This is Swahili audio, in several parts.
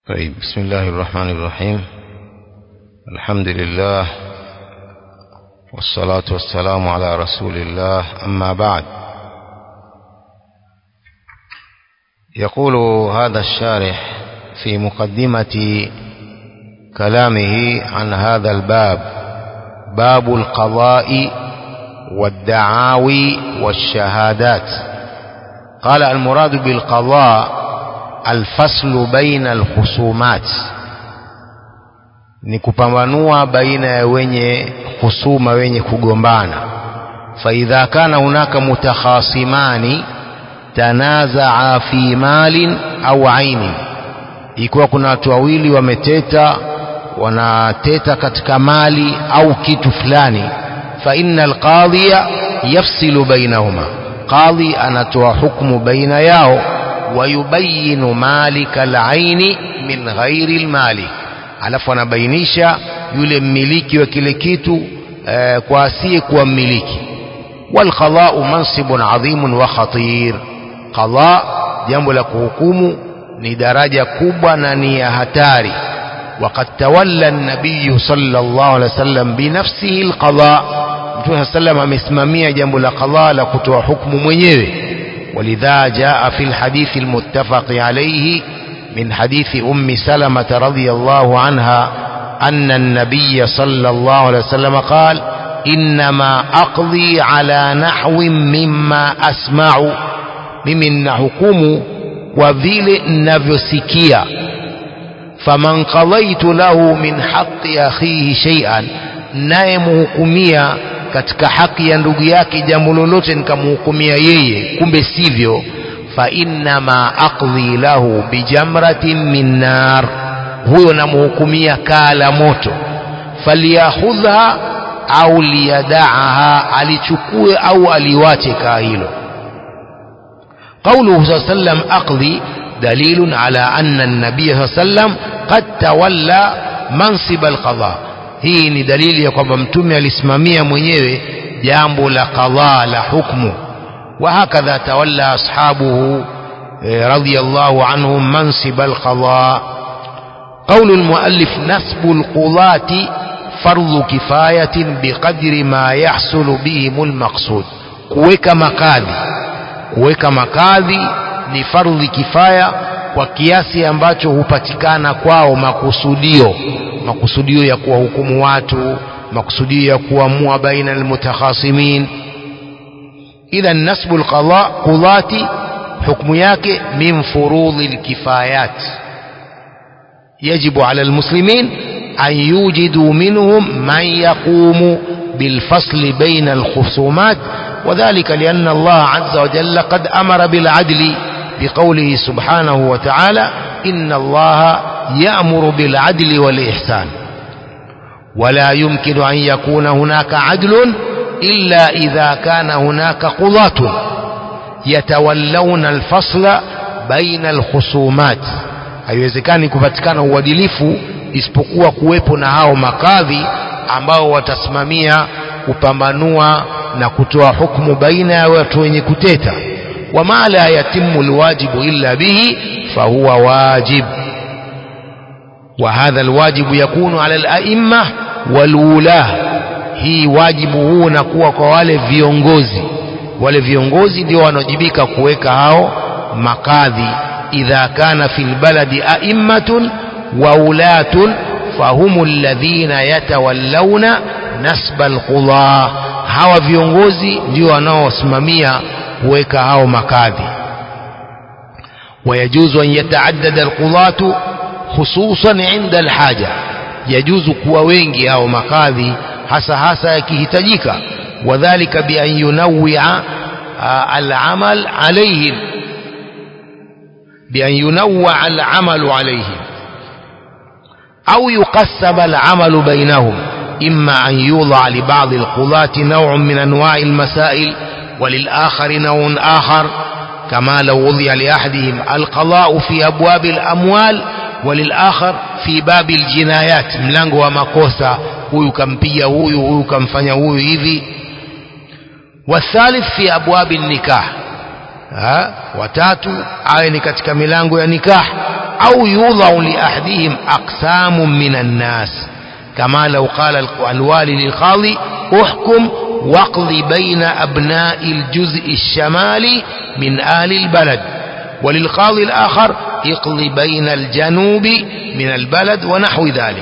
طيب بسم الله الرحمن الرحيم الحمد لله والصلاة والسلام على رسول الله أما بعد يقول هذا الشارح في مقدمة كلامه عن هذا الباب باب القضاء والدعاوي والشهادات قال المراد بالقضاء الفصل بين الخصومات ni kupambanua baina ya wenye husuma wenye kugombana faidha kana hunaka mutakhasimani tanazaa fi malin au ainin ikiwa kuna watu wawili wameteta wanateta katika mali au kitu fulani fa inna alqadhiya yafsilu bainahuma qadhi anatoa hukmu baina yao wayubayinu malika alaini min ghairi almalik alafu anabainisha yule mmiliki wa kile kitu eh, kwa asiye kuwa mmiliki walqadau mansibun adhimun wa khatir qada jambo la kuhukumu ni daraja kubwa na ni ya hatari وقد تولى النبي صلى الله عليه وسلم بنفسه القضاء متى سلم amesimamia jambo la qadha la kutoa hukumu mwenyewe ولذا جاء في الحديث المتفق عليه من حديث أم سلمة رضي الله عنها أن النبي صلى الله عليه وسلم قال إنما أقضي على نحو مما أسمع ممن حكم وذيل نفسكيا فمن قضيت له من حق أخيه شيئا نايمهكميا katika haki ya ndugu yake jambo lolote nikamhukumia yeye kumbe sivyo fa innama aqdhi lahu bijamratin min nar huyo namhukumia kaa la moto falyakhudha au liyadaaha alichukue au aliwache kaa hilo قوله صلى الله عليه وسلم أقضي دليل على أن النبي صلى الله عليه وسلم قد تولى منصب القضاء hii ni dalili ya kwamba mtume alisimamia mwenyewe jambo la qadha la hukmu وهكذا تولى أصحابه رضي الله عنهم منصب القضاء قول المؤلف نسب القضاة فرض كفاية بقدر ما يحصل بهم المقصود kuweka makadhi kuweka makadhi ni fardhi kifaya kwa kiasi ambacho hupatikana kwao makusudio makusudio ya kuwahukumu watu makusudio ya kuamua baina almutakhasimin idhan nasbu alqada qudati hukmu yake min furudhi alkifayat يجب على المسلمين أن يوجدوا منهم من يقوم بالفصل بين الخصومات وذلك لأن الله عز وجل قد أمر بالعدل بقوله سبحانه وتعالى إن الله يأمر بالعدل والإحسان ولا يمكن أن يكون هناك عدل إلا إذا كان هناك قضاة يتولون الفصل بين الخصومات haiwezekani kupatikana uadilifu isipokuwa kuwepo na hao makadhi ambao watasimamia kupambanua na kutoa hukumu baina ya watu wenye kuteta wama la yatimu alwajibu illa bihi fahuwa wajib وهذا الواجب يكون على الأئمة والولاة hii wajibu huu unakuwa kwa wale viongozi wale viongozi ndio wanajibika kuweka hao makadhi idha kana fil baladi a'immatun wa ulatun fahumu alladhina yatawallawna nasba alqudha hawa viongozi ndio wanaosimamia kuweka hao makadhi ويجوز أن يتعدد القضاة خصوصا عند الحاجة يجوز kuwa wengi au makadhi hasa hasa yakihitajika wadhālika bi an yunawwi'a al-amal alayhim bi an yunawwa al-amal alayhim أو يقسم العمل بينهم إما أن يوضع لبعض القضاة نوع من أنواع المسائل وللآخر نوع آخر كما لو وضع لأحدهم القضاء في أبواب الأموال وللآخر في باب الجنايات ملango wa makosa huyu kampiga huyu huyu kamfanya huyu hivi والثالث في أبواب النكاح ha watatu awe ni katika milango ya nikah أو يوضع لأحدهم أقسام من الناس كما لو قال الوالي للقاضي احكم واقض بين أبناء الجزء الشمالي من أهل البلد وللقاضي الآخر اقض بين الجنوب من البلد ونحو ذلك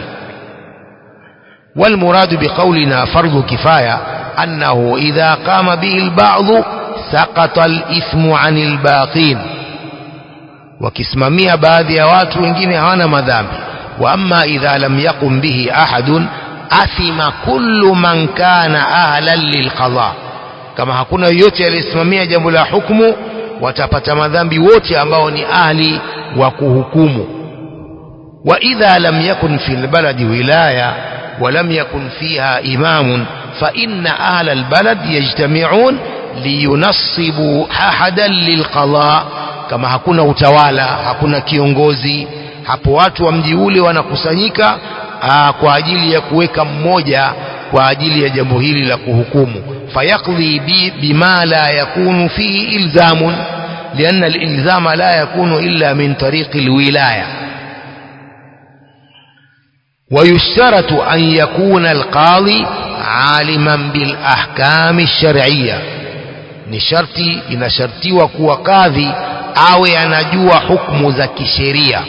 والمراد بقولنا فرض كفاية أنه إذا قام به البعض سقط الإثم عن الباقين wakisimamia baadhi ya watu wengine hawana madhambi wa amma idha lam yaqum bihi ahadun athima kullu man kana ahlan lilqada kama hakuna yoyote aliyesimamia jambo la hukumu watapata madhambi wote ambao ni ahli wa kuhukumu wa idha lam yakun fi albaladi wilaya ولم يكن فيها إمام فإن أهل البلد يجتمعون لينصبوا أحدا للقضاء kama hakuna utawala hakuna kiongozi hapo watu wa mji ule wanakusanyika aa, kwa ajili ya kuweka mmoja kwa ajili ya jambo hili la kuhukumu fayaqdi bi, bima la yakunu fihi ilzamun lianna alilzama la yakunu illa min tariqi alwilaya ويشترط أن يكون القاضي عالما بالأحكام الشرعية ni sharti inashartiwa kuwa kadhi awe anajua hukumu za kisheria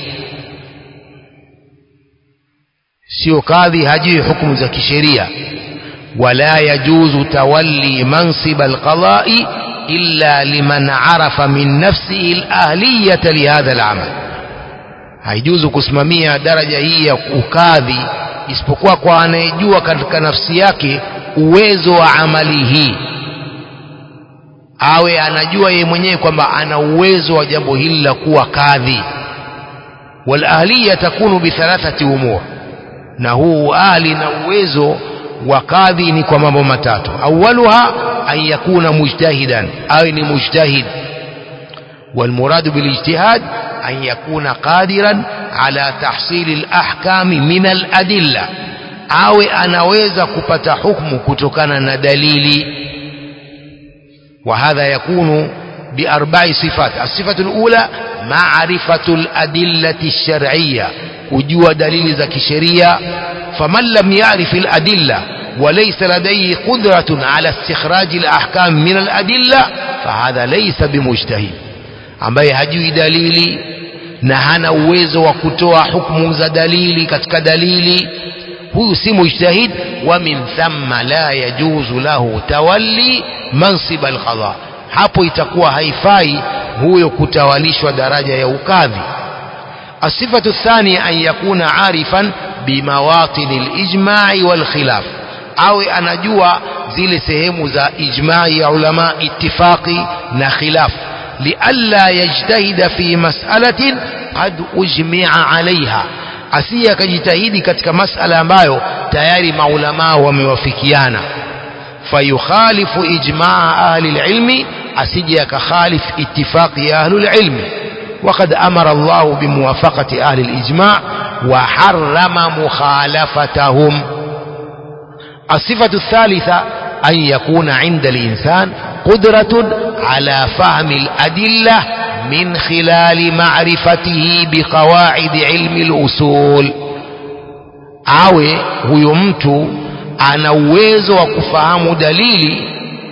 sio kadhi hajui hukumu za kisheria wala yajuzu tawalli mansib alqada'i illa liman arafa min nafsihi alahliyata lihadha alamal haijuzu kusimamia daraja hii ya ukadhi isipokuwa kwa anayejua katika nafsi yake uwezo wa amali hii awe anajua yeye mwenyewe kwamba ana uwezo wa jambo hili la kuwa kadhi walahliya takunu bithalathati umur na huu ahli na uwezo wa kadhi ni kwa mambo matatu awaluha an yakuna mujtahidan awe ni mujtahid والمراد بالاجتهاد أن يكون قادرا على تحصيل الأحكام من الأدلة أو أنaweza kupata hukumu kutokana na dalili وهذا يكون بأربع صفات الصفة الأولى معرفة الأدلة الشرعية kujua dalili za kisheria faman lam yarif aladilla وليس لديه قدرة على استخراج الأحكام من الأدلة فهذا ليس بمجتهد ambaye hajui dalili na hana uwezo wa kutoa hukumu za dalili katika dalili huyu si mujtahid wa min thamma la yajuzu lahu tawalli mansib alqada hapo itakuwa haifai huyo kutawalishwa daraja ya ukadhi الصفة الثانية أن يكون عارفا بمواطن الإجماع والخلاف أو أنجوا زي سهم ذا إجماع علماء اتفاقي نخلاف لئلا يجتهد في مسألة قد أجمع عليها asiye akajitahidi katika masala ambayo tayari maulamaa wamewafikiana fayukhalifu ijmaa ahli lilmi asije akakhalif itifaqi ya ahli lilmi وقد أمر الله بموافقة أهل الإجماع وحرم مخالفتهم الصفة الثالثة أن يكون عند الإنسان قدرة على فهم الأدلة من خلال معرفته بقواعد علم الأصول awe huyo mtu ana uwezo wa kufahamu dalili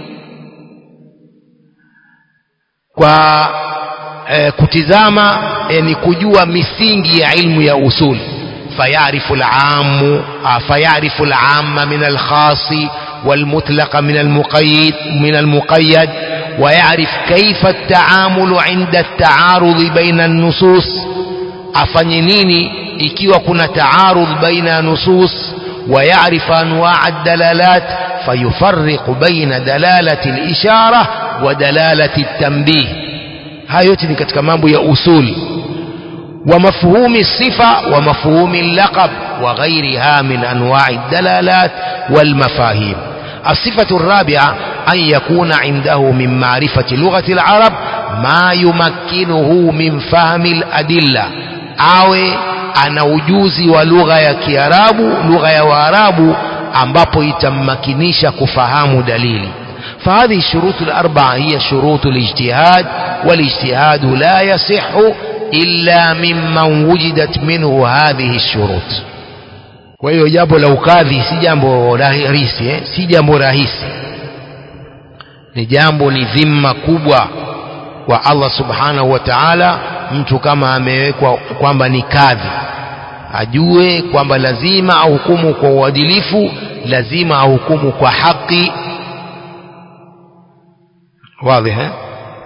kwa e, kutizama e, ni kujua misingi ya ilmu ya usul fayarifu al-ammu fayarifu al-amma min al-khas والمطلق من المقيد من المقيد ويعرف كيف التعامل عند التعارض بين النصوص afanye nini ikiwa kuna taarudh baina nusus ويعرف أنواع الدلالات فيفرق بين دلالة الإشارة ودلالة التنبيه هاي yote ni katika mambo ya usul ومفهوم الصفة ومفهوم اللقب وغيرها من أنواع الدلالات والمفاهيم الصفة الرابعة أن يكون عنده من معرفة لغة العرب ما يمكنه من فهم الأدلة أو ana ujuzi wa lugha ya Kiarabu lugha ya Waarabu ambapo itammakinisha kufahamu dalili فهذه الشروط الأربعة هي شروط الاجتهاد والاجتهاد لا يصح إلا ممن وجدت منه هذه الشروط kwa hiyo jambo la ukadhi si jambo rahisi eh? si jambo rahisi ni jambo ni dhima kubwa kwa Allah subhanahu wa ta'ala mtu kama amewekwa kwamba ni kadhi ajue kwamba lazima ahukumu kwa uadilifu lazima ahukumu kwa haki واضح eh?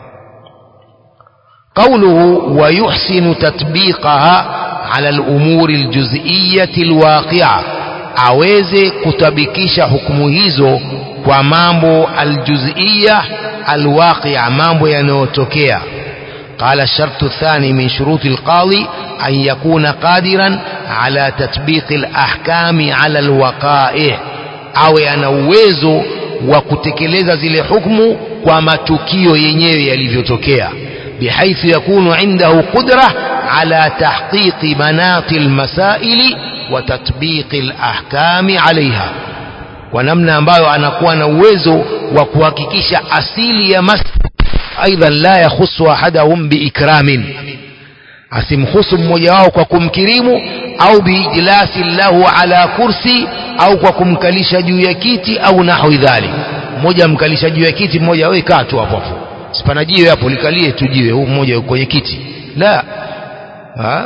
قوله ويحسن تطبيقها على الأمور الجزئية الواقعة aweze kutabikisha hukumu hizo kwa mambo aljuzia alwaqia mambo yanayotokea قال الشرط الثاني من شروط القاضي أن يكون قادرا على تطبيق الأحكام على الوقائع أو أنا uwezo wa kutekeleza zile hukumu kwa matukio yenyewe yalivyotokea بحيث يكون عنده قدرة على تحقيق مناط المسائل وتطبيق الأحكام عليها ونمنا ambayo anakuwa na uwezo wa kuhakikisha asili ya mas ايضا لا يخص احدهم باكرام asimhusu mmoja wao kwa kumkirimu au biijlasi lahu ala kursi au kwa kumkalisha juu ya kiti au nahwi dhalik mmoja amkalisha juu ya kiti mmoja wewe kaa tu hapo hapo sipana jiwe hapo likalie tu jiwe huu mmoja kwenye kiti la ha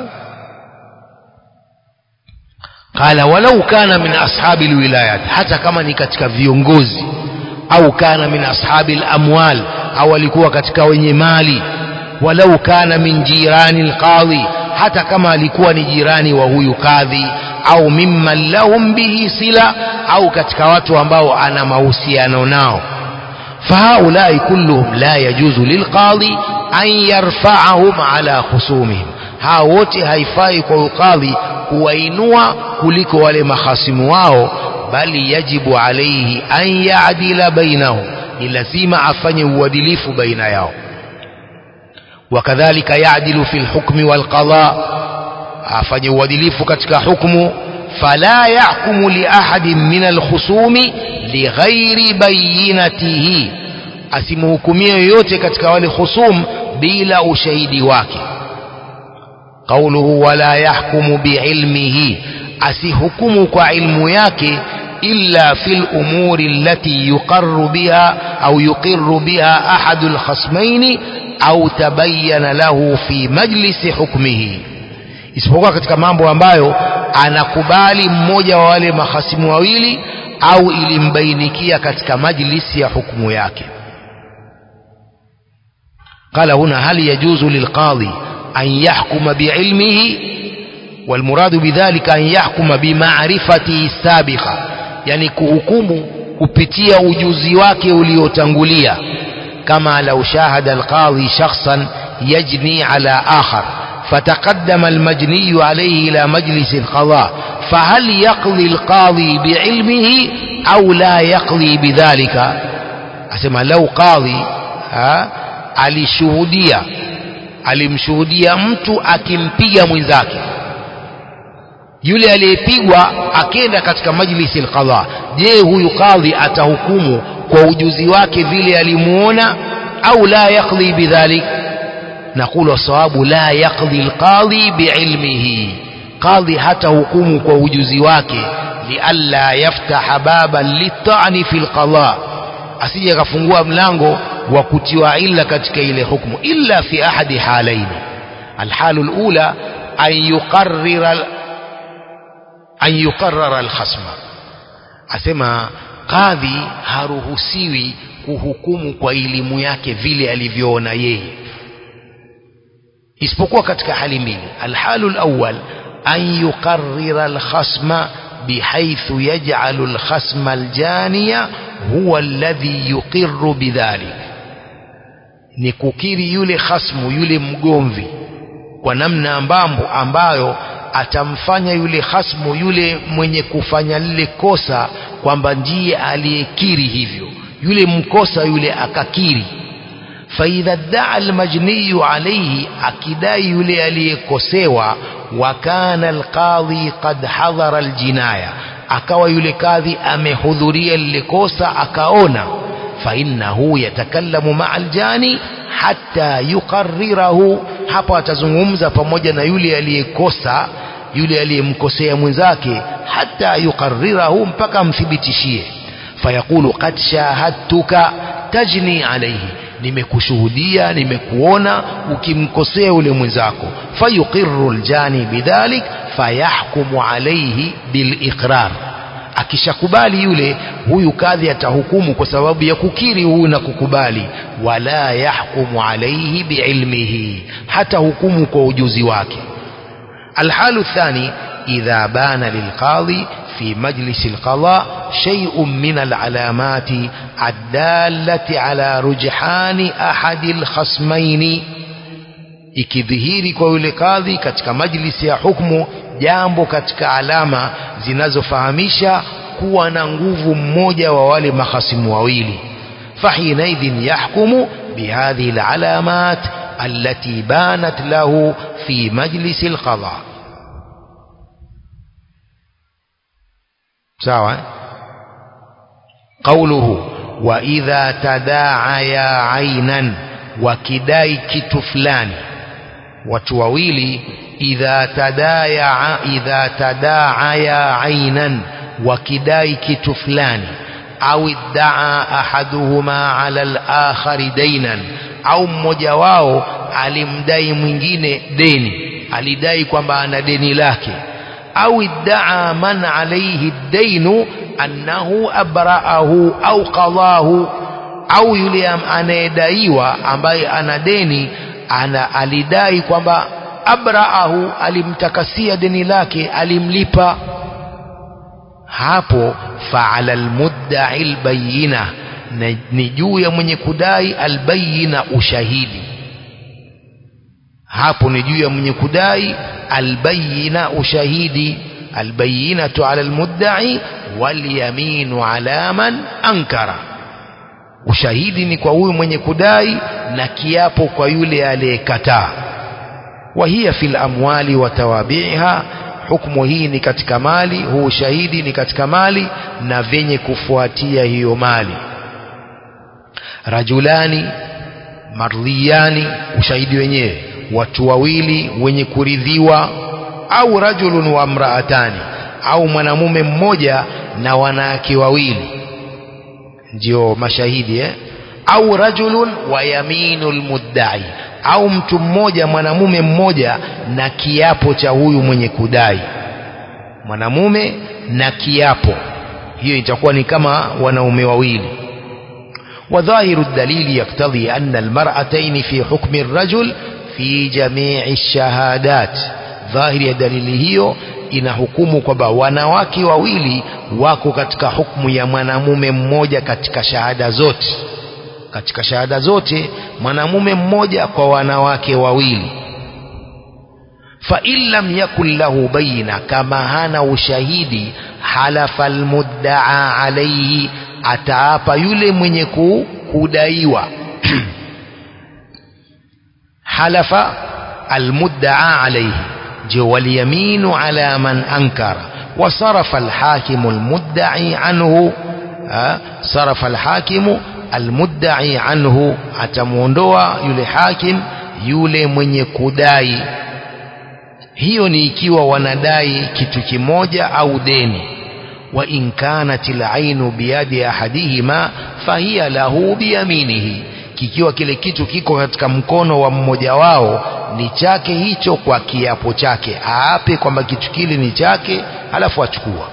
qala walau kana min ashabi alwilayat hata kama ni katika viongozi au kana min ashabi alamwal au alikuwa katika wenye mali walau kana min jirani alqadhi hata kama alikuwa ni jirani wa huyu kadhi au mimman lahum bihi sila au katika watu ambao ana mahusiano nao فهؤلاء كلهم لا يجوز للقاضي أن يرفعهم على خصومهم hao wote haifai kwa ukadhi kuwainua kuliko wale mahasimu wao bali yajibu alaihi an yaadila bainahum ni lazima afanye uadilifu baina yao wakadhalika yaadilu fi lhukmi walqada afanye uadilifu katika hukmu fala yahkumu liahadin min alkhusumi lighairi bayinatihi asimhukumie yoyote katika wale khusum bila ushahidi wake qauluhu wala yahkumu biilmihi asihukumu kwa ilmu yake illa fi lumuri allati yuqarru biha au yuqirru biha ahadu lkhasmaini au tabayyana lahu fi majlisi hukmihi isipokuwa katika mambo ambayo anakubali mmoja wa wale mahasimu wawili au ilimbainikia katika majlisi ya hukumu yake قال هنا هل يجوز للقاضي أن يحكم بعلمه والمراد بذلك أن يحكم بمعرفته السابقة يعني كحكم kupitia ujuzi wake uliotangulia kama lau shahada alqadhi shakhsan yajni ala akhar فتقدم المجني عليه إلى مجلس القضاء فهل يقضي القاضي بعلمه أو لا يقضي بذلك أسمى لو قاضي alishuhudia alimshuhudia mtu akimpiga mwenzake yule aliyepigwa akenda katika majlisi alqadha je huyu kadhi atahukumu kwa ujuzi wake vile alimuona au la yaqdi bidhalik نقول الصواب لا يقضي القاضي بعلمه قاضي حتى حكم ووجوزي wake لئلا يفتح بابا للطعن في القضاء asije akafungua mlango wa kutiwa illa katika ile hukumu illa fi ahadi halain alhalu alula an yuqarrira an yuqarrara alkhasma asema kadhi haruhusiwi kuhukumu kwa elimu yake vile alivyoona yeye isipokuwa katika hali mbili alhalu alawwal an yuqarrira alkhasma bihaythu yaj'alu alkhasma aljaniya huwa alladhi yuqirru bidhalik ni kukiri yule khasmu yule mgomvi kwa namna ambambo ambayo atamfanya yule khasmu yule mwenye kufanya lile kosa kwamba ndiye aliyekiri hivyo yule mkosa yule akakiri فإذا ادعى المجني عليه أكداي يلي aliyekosewa وكان القاضي قد حضر الجناية akawa yule kadhi amehudhuria lile kosa akaona فإنه يتكلم مع الجاني حتى يقرره hapa atazungumza pamoja na yule aliyekosa yule aliyemkosea mwenzake hata yuqarrirahu mpaka amthibitishie fayaqulu qad shahadtuka tajni alayhi nimekushuhudia nimekuona ukimkosea yule mwenzako fayuqirru aljani bidhalik fayahkumu alayhi biliqrar akishakubali yule huyu kadhi atahukumu kwa sababu ya kukiri huyu na kukubali wala yahkumu alayhi biilmihi hata hukumu kwa ujuzi wake الحال الثاني إذا بان للقاضي في مجلس القضاء شيء من العلامات الدالة على رجحان أحد الخصمين ikidhihiri kwa yule kadhi katika majlisi ya hukmu jambo katika alama zinazofahamisha kuwa na nguvu mmoja wa wale mahasimu wawili fahinaidhin yahkumu bihadhihi alalamat التي بانت له في مجلس القضاء سواء قوله وإذا تداعيا عينا وكداي كت فلان وتوويلي إذا تدايا إذا تداعيا عينا وكداي كت فلان أو ادعى أحدهما على الآخر دينا au mmoja wao alimdai mwingine deni alidai kwamba ana deni lake au iddaa man alayhi dainu annahu abraahu au qadahu au yule anayedaiwa ambaye ana deni ana alidai kwamba abraahu alimtakasia deni lake alimlipa hapo faala almudda'i albayina ni juu ya mwenye kudai albayina ushahidi hapo ni juu ya mwenye kudai albayina ushahidi albayinatu ala almudda'i walyaminu ala man ankara ushahidi ni kwa huyu mwenye kudai na kiapo kwa yule aliyekataa وهي في الأموال وتوابعها hukumu hii ni katika mali huu ushahidi ni katika mali na vyenye kufuatia hiyo mali rajulani mardhiyani ushahidi wenyewe watu wawili wenye kuridhiwa au rajulun wa mraatani au mwanamume mmoja na wanawake wawili ndio mashahidi eh? au rajulun wa yaminul muddai au mtu mmoja mwanamume mmoja na kiapo cha huyu mwenye kudai mwanamume na kiapo hiyo itakuwa ni kama wanaume wawili وظاهر الدليل يقتضي أن المرأتين في حكم الرجل في جميع الشهادات ظاهر دليل hiyo inahukumu kwamba wanawake wawili wako katika hukumu ya mwanamume mmoja katika shahada zote katika shahada zote mwanamume mmoja kwa wanawake wawili fa in lam yakun lahu bayina kama hana ushahidi halafa almuddaa alayhi ataapa yule mwenye kudaiwa halafa almuddaa alayhi ndio waliyaminu ala man ankara وصرف الحاكم المدعي عنه صرف الحاكم almudda'i anhu atamuondoa yule hakim yule mwenye kudai hiyo ni ikiwa wanadai kitu kimoja au deni wa in kanat al-ainu biyadi ahadihima fahiya lahu biyaminihi kikiwa kile kitu kiko katika mkono wa mmoja wao ni chake hicho kwa kiapo chake aape kwamba kitu kile ni chake alafu achukua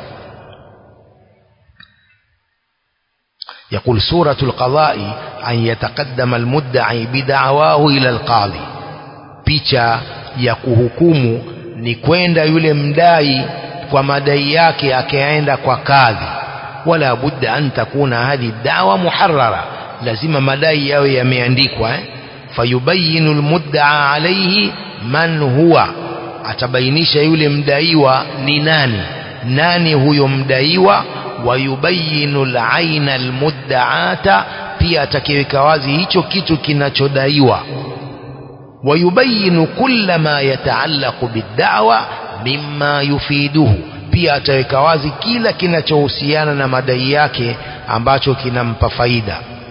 يقول سورة القضاء أن يتقدم المدعي بدعواه إلى القاضي picha ya kuhukumu ni kwenda yule mdai kwa madai yake akaenda kwa kadhi wala budda an takuna hadhi dawa muharrara lazima madai yawe yameandikwa eh? fayubayinu almuddaa alayhi man huwa atabainisha yule mdaiwa ni nani nani huyo mdaiwa wayubayinu al-aina al-muddaata pia atakiweka wazi hicho kitu kinachodaiwa wayubayinu kulla ma yataallaqu bid-da'wa mimma yufiduhu pia ataweka wazi kila kinachohusiana na madai yake ambacho kinampa faida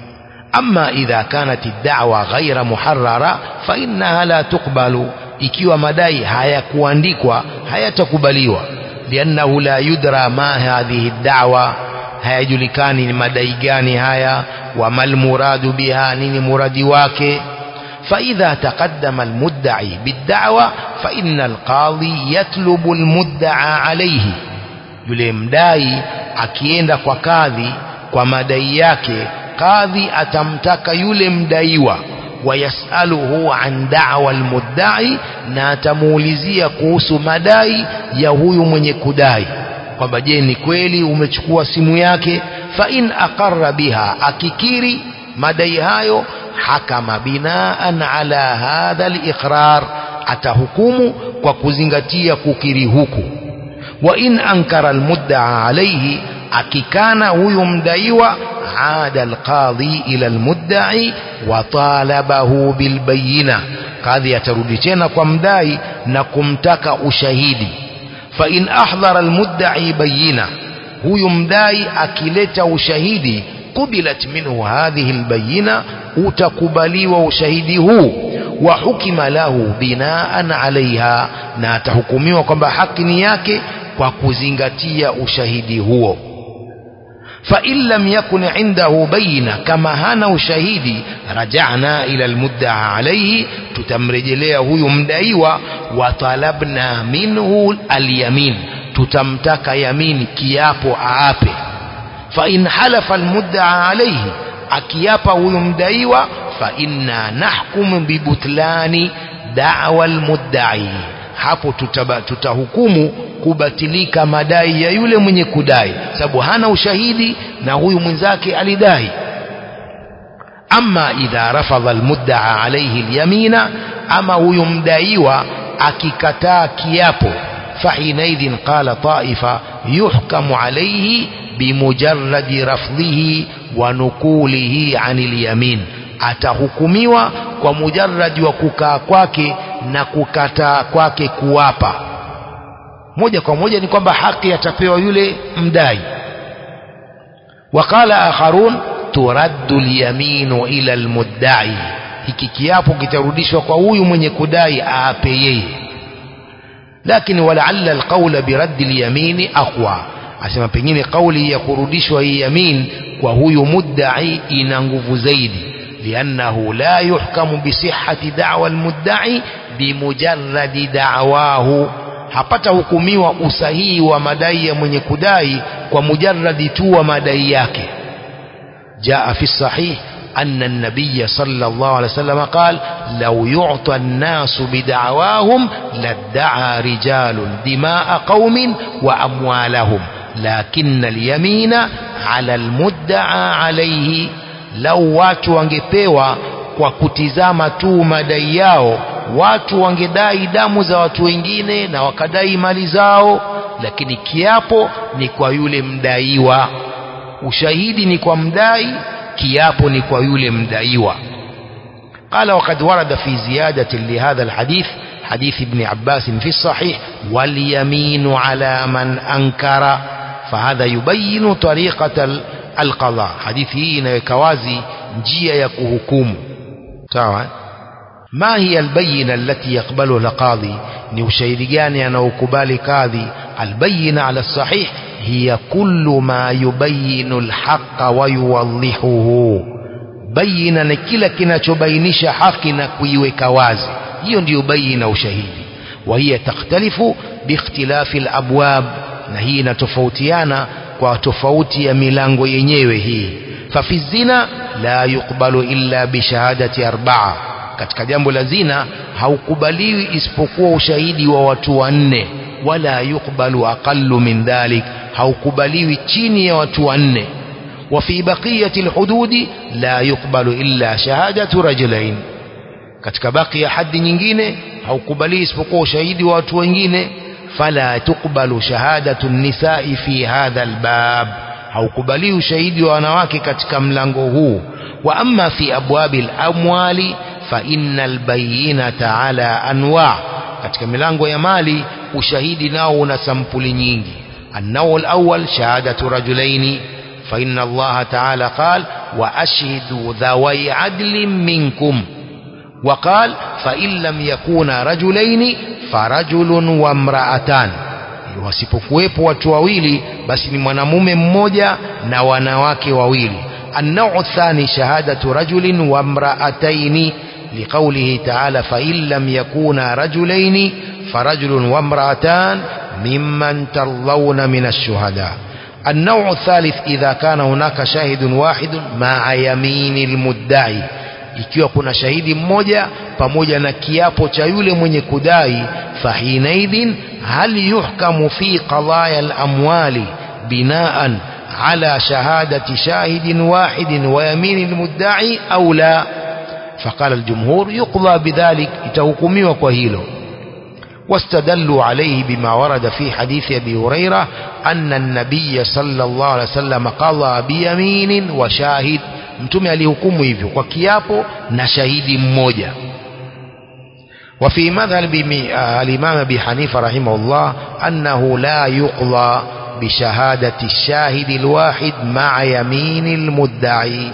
أما إذا كانت الدعوة غير محررة فإنها لا تقبل ikiwa madai hayakuandikwa hayatakubaliwa liannahu la yudra ma hadhihi da'wa hayajulikani ni madai gani haya wa mal muradu biha nini muradi wake فإذا تقدم المدعي بالدعوة فإن القاضي يطلب المدعى عليه yule mdai akienda kwa kadhi kwa madai yake kadhi atamtaka yule mdaiwa wayasaluhu an da'wa almudda'i na atamuulizia kuhusu madai ya huyu mwenye kudai kwamba je ni kweli umechukua simu yake fa in aqarra biha akikiri madai hayo hakama binaan ala hadha aliqrar atahukumu kwa kuzingatia kukiri huku wa in ankara almudda'a alayhi akikana huyu mdaiwa aada alqadhi ila almudda'i wa talabahu bilbayina kadhi atarudi tena kwa mdai na kumtaka ushahidi fa in ahdhara almudda'i bayina huyu mdai akileta ushahidi qubilat minhu hadhihi albayina utakubaliwa ushahidi huu wa hukima lahu binaan alaiha na atahukumiwa kwamba haki ni yake kwa kuzingatia ushahidi huo فإن لم يكن عنده بينة كما هنا ushahidi رجعنا إلى المدعى عليه tutamrejelea huyu mdaiwa watalabna minhu alyamin tutamtaka yamini kiapo aape فإن حلف المدعى عليه akiapa huyu mdaiwa فإنا نحكم ببطلان دعوى المدعي hapo tutaba, tutahukumu kubatilika madai ya yule mwenye kudai sababu hana ushahidi na huyu mwenzake alidai ama idha rafadha almuddaa alayhi alyamina ama huyu mdaiwa akikataa kiapo فحينئذ قال طائفة يحكم عليه بمجرد رفضه ونقوله عن اليمين atahukumiwa kwa mujarradi wa kukaa kwake na kukataa kwake kuwapa moja kwa moja ni kwamba haki atapewa yule mdai waqala akharun turaddu alyaminu ila almudda'i hiki kiapo kitarudishwa kwa huyu mwenye kudai aape yeye lakini walaalla alqawla biraddi alyamini aqwa asema pengine kauli ya kurudishwa hii yamin kwa huyu mudda'i ina nguvu zaidi لأنه لا يحكم بصحة دعوى المدعي بمجرد دعواه hapata hukumiwa usahihi wa madai ya mwenye kudai kwa mujarradi tu wa madai yake jaa fi sahih أن النبي صلى الله عليه وسلم قال لو يعطى الناس بدعواهم لادعى رجال دماء قوم وأموالهم لكن اليمين على المدعى عليه lau watu wangepewa kwa kutizama tu madai yao watu wangedai damu za watu wengine na wakadai mali zao lakini kiapo ni kwa yule mdaiwa ushahidi ni kwa mdai kiapo ni kwa yule mdaiwa قال وقد ورد في زيادة لهذا الحديث حديث ابن عباس في الصحيح واليمين على من أنكر فهذا يبين طريقة القضاء hadithi hii inaweka wazi njia ya kuhukumu sawa ma hiya albayina allati yaqbaluha alqadhi ni ushahidi gani anaokubali kadhi albayina ala sahih hiya kullu ma yubayinu alhaqa wa yuwadhihuhu bayina ni kila kinachobainisha haki na kuiweka wazi hiyo ndiyo bayina ushahidi wa hiya takhtalifu biikhtilafi alabwab na hii inatofautiana kwa tofauti ya milango yenyewe hii fafi zina la yukbalu illa bishahadati arbaa katika jambo la zina haukubaliwi isipokuwa ushahidi wa watu wanne wala yukbalu aqallu min dhalik haukubaliwi chini ya watu wanne وفي بقية الحدود لا يقبل إلا شهادة رجلين katika baki ya hadi nyingine haukubali isipokuwa ushahidi wa watu wengine فلا تقبل شهادة النساء في هذا الباب haukubali ushahidi wa wanawake katika mlango huu wa amma fi abwabi al-amwali fa innal bayyinata ala anwa katika milango ya mali ushahidi nao una sampuli nyingi النوع الأول شهادة رجلين فإن الله تعالى قال وأشهدوا ذوي عدل منكم وقال فإن لم يكونا رجلين فرجل وامرأتان wasipokuwepo watu wawili basi ni mwanamume mmoja na wanawake wawili النوع الثاني شهادة رجل وامرأتين لقوله تعالى فإن لم يكونا رجلين فرجل وامرأتان ممن ترضون من الشهداء النوع الثالث إذا كان هناك شاهد واحد مع يمين المدعي ikiwa kuna shahidi mmoja pamoja na kiapo cha yule mwenye kudai fahinaidhin hal yuhkamu fi qadaya al-amwali binaan ala shahadati shahidin wahidin wa yamin al-mudda'i au la فقال الجمهور يقضى بذلك itahukumiwa kwa hilo واستدلوا عليه بما ورد في حديث أبي هريرة أن النبي صلى الله عليه وسلم قضى بيمين وشاهد mtume alihukumu hivyo kwa kiapo na shahidi mmoja وفي مذهب الإمام أبي حنيفة رحمه الله أنه لا يقضى بشهادة الشاهد الواحد مع يمين المدعي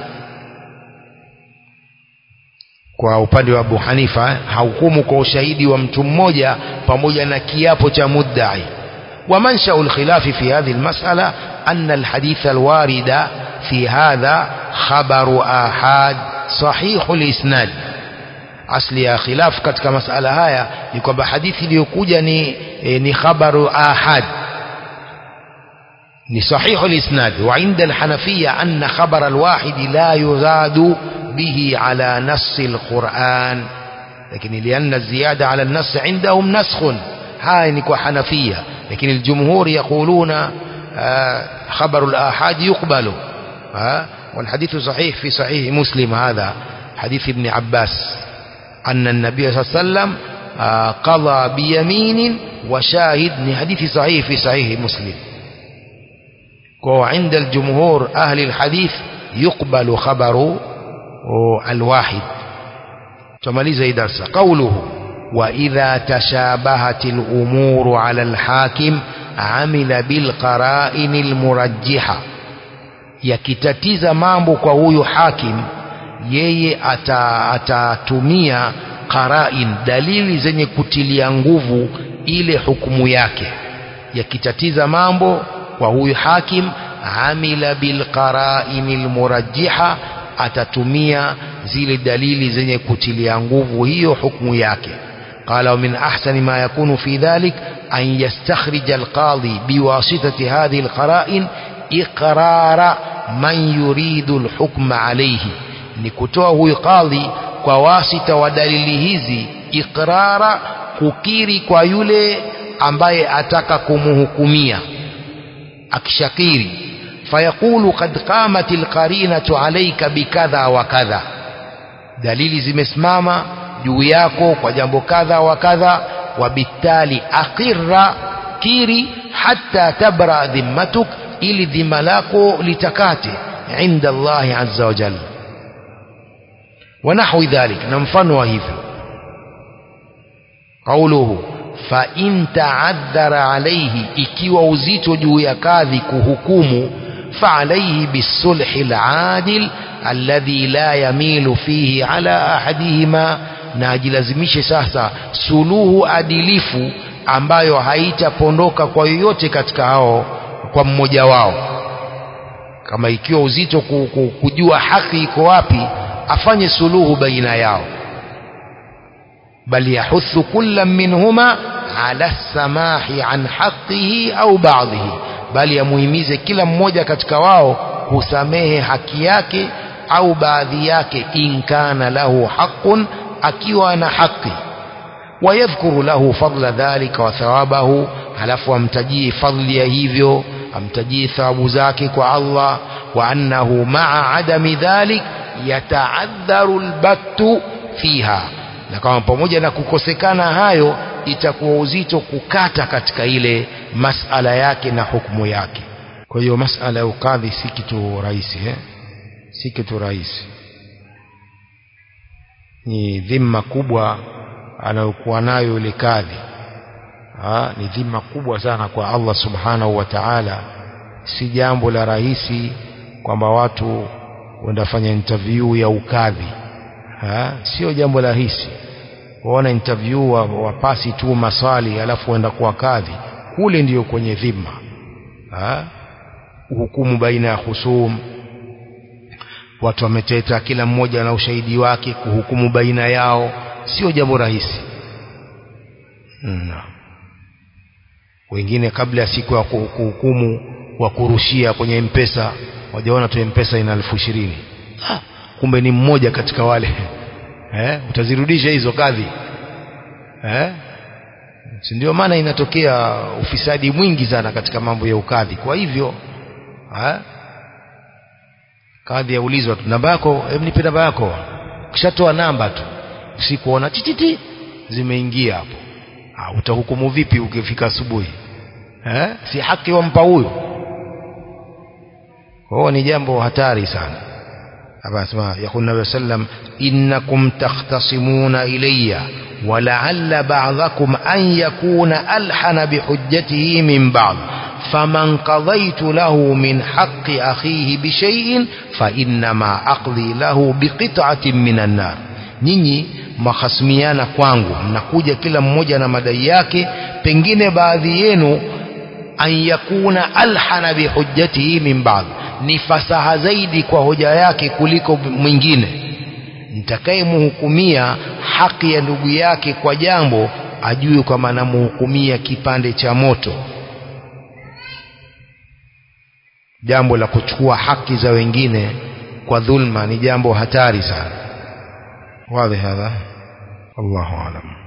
kwa upande wa Abu Hanifa hahukumu kwa ushahidi wa mtu mmoja pamoja na kiapo cha muddai ومنشأ الخلاف في هذه المسألة أن الحديث الوارد في هذا خبر آحاد صحيح الإسناد asli ya khilaf katika masala haya ni kwamba hadithi iliyokuja ni e, ni khabaru ahad ni sahihu lisnad wa inda alhanafiya anna khabar alwahid la yuzadu bihi ala nass alquran lakini lianna ziyada ala an-nass indahum naskhun haya ni kwa hanafia lakini aljumhur yaquluna khabar alahad yuqbalu والحديث صحيح في صحيح مسلم هذا حديث ابن عباس أن النبي صلى الله عليه وسلم قضى بيمين وشاهد من حديث صحيح في صحيح مسلم وعند الجمهور أهل الحديث يقبل خبر الواحد تماليز درس قوله وإذا تشابهت الأمور على الحاكم عمل بالقرائن المرجحة yakitatiza mambo kwa huyu hakim yeye atatumia ata qarain dalili zenye kutilia nguvu ile hukumu yake yakitatiza mambo kwa huyu hakim amila bilqarain almurajjiha atatumia zile dalili zenye kutilia nguvu hiyo hukumu yake قال ومن أحسن ما يكون في ذلك أن يستخرج القاضي بواسطة هذه القرائن إقرار من يريد الحكم عليه ni kutoa huyu kadhi kwa wasita wa dalili hizi ikrara kukiri kwa yule ambaye ataka kumhukumia akishakiri fayaqulu qad qamat alqarinatu alayka bikadha wa kadha dalili zimesimama juu yako kwa jambo kadha wa kadha wabitali aqirra kiri hatta tabra dhimmatuk ili dhima lako litakate inda Allahi azza wa jalla ونحو ذلك نمفن وهيفه قوله فإن تعذر عليه ikiwa uzito juu ya kadhi kuhukumu فعليه بالصلح العادل الذي لا يميل فيه على أحدهما na ajilazimishe sasa suluhu adilifu ambayo haitapondoka kwa yoyote katika hao kwa mmoja wao kama ikiwa uzito kujua haki iko wapi afanye suluhu baina yao bal yahuthu kulla minhuma ala samahi an haqqihi au ba'dhihi bali yamuhimize kila mmoja katika wao kusamehe haki yake au baadhi yake in kana lahu haqqun akiwa na haki wayadhkuru lahu fadla dhalika wa thawabahu halafu amtajie fadli ya hivyo amtajie thawabu zake kwa Allah wa annahu ma'a adami dhalik yataadharu albattu fiha na kama pamoja na kukosekana hayo itakuwa uzito kukata katika ile masala yake na hukumu yake kwa hiyo masala ya ukadhi si kitu rahisi eh? si kitu rahisi ni dhima kubwa anayokuwa nayo yule kadhi ha, ni dhima kubwa sana kwa Allah subhanahu wa ta'ala si jambo la rahisi kwamba watu kwenda fanya interview ya ukadhi ha? sio jambo la rahisi waona interview wapasi wa tu maswali alafu waenda kuwa kadhi kule ndiyo kwenye dhima ha? hukumu baina ya husum watu wameteta kila mmoja na ushahidi wake kuhukumu baina yao sio jambo rahisi no. wengine kabla ya siku ya kuhukumu wa kurushia kwenye mpesa wajaona tu mpesa ina elfu ishirini ah, kumbe ni mmoja katika wale eh, utazirudisha hizo kadhi eh? si ndio maana inatokea ufisadi mwingi sana katika mambo ya ukadhi kwa hivyo eh? kadhi yaulizwa tu namba yako hebu nipe namba yako ukishatoa namba tu usikuona tititi zimeingia hapo ah, utahukumu vipi ukifika asubuhi eh? si haki wampa huyu kwa ni jambo hatari sana hapa anasema yakul nabii sallam innakum takhtasimuna ilayya ولعل بعضكم أن يكون ألحن بحجته من بعض فمن قضيت له من حق أخيه بشيء فإنما أقضي له بقطعة من النار nyinyi mahasimiana kwangu mnakuja kila mmoja na madai yake pengine baadhi yenu an yakuna alhana bihujjatihi min ba'd ni fasaha zaidi kwa hoja yake kuliko mwingine nitakayemhukumia haki ya ndugu yake kwa jambo ajue kwamba namhukumia kipande cha moto jambo la kuchukua haki za wengine kwa dhulma ni jambo hatari sana wazi hadha wallahu alam